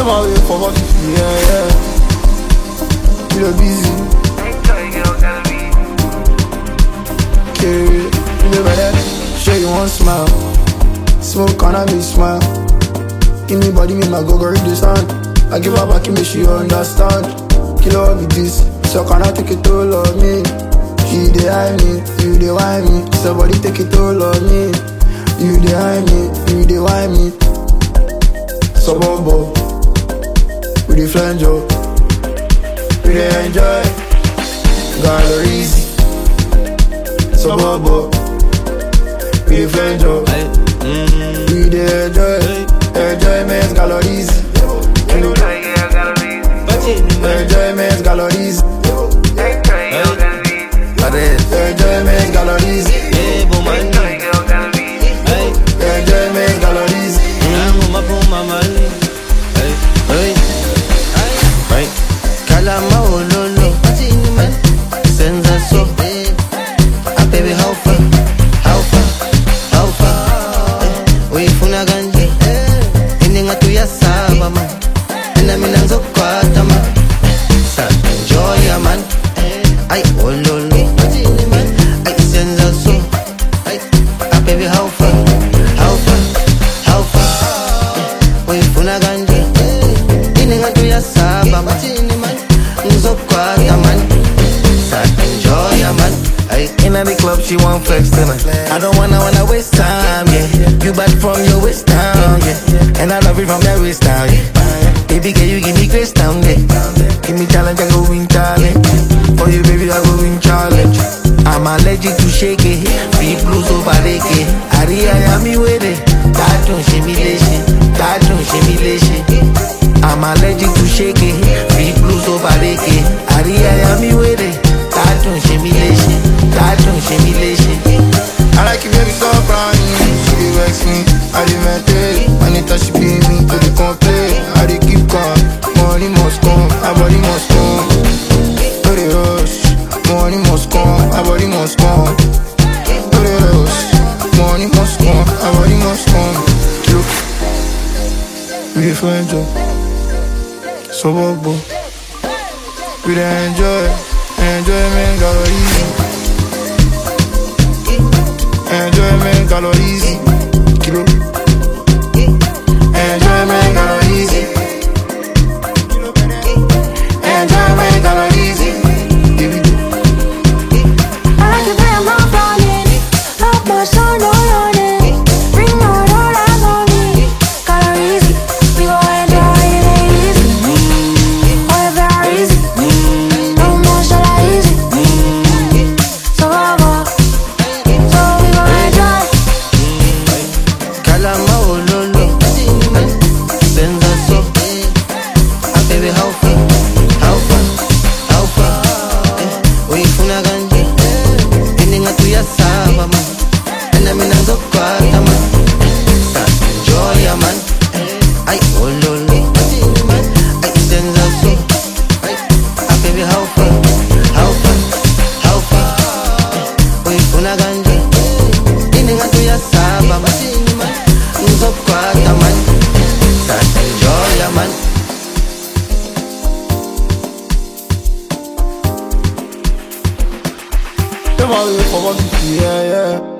Them all wait for what yeah, yeah. You know busy, carry You know better, show you one smile Smoke on me smile Give me body, me my go go read the sound I give her back, make she understand Kill her with this, so can I take it all on me She dey eye me, you dey why me Somebody take it all on me You dey eye me, you dey why me Suburbo We dey flange up We dey enjoy Galleries Suburbo We dey flange up We dey enjoy Enjoyment galleries Enjoyment galleries Enjoyment galleries Enjoyment galleries Kalama ololo Senza so Ah baby how far How far How far eh, Uyifuna kanje Ininga tuyasaba man Mina mina ngizokwata man Sa enjoy man Ay ololo Ay senza so Ah baby how far How far How far eh, Uyifuna kanje Ininga tuyasaba man Ngizokwata man Sa enjoy man Ay In the club, she want flex tonight. I don't wanna wanna waste time, yeah. You bad from your waist down, yeah. And I love it from your waist down, yeah. Baby, can you give me grace down, yeah. Give me challenge, I go win challenge. For you, baby, I go win challenge. I'm allergic to shake it. Free blues over it. Aria, ya mi wele. That don't shame me lation. That don't shame me lation. I'm allergic to shake it. Free blues over it. Aria, ya mi wele. That don't shame me lation. That don't shame me lation. I like you baby so brand She dey vex me, I dey maintain Anytime she pay me, to dey complain I dey keep calm, money must come My body must come No dey rush, money must come My body must come No dey rush, money must come My body must come Look We dey find job Suburbo We dey enjoy Enjoyment galleries Enjoyment calories. Kilo. Enjoyment calories. Enjoyment calories. Here we go. I like it when I'm running, love my son, no running. Bring out all eyes on me. Calories, we go enjoy it easy. Oh, yeah, very easy. No more shall I easy. So I walk, so we go enjoy. Kalama ololo Senza so Ah baby how far How far How far eh, Uyifuna kanje Ininga tuyasaba man Ena mina ngizokwata man Sa enjoy man Ay ololo Ay senza so Ah baby how far How far How far eh, Uyifuna kanje Ininga tuyasaba man Ngizokwata man Sa enjoy man Them all wait for what yeah, yeah.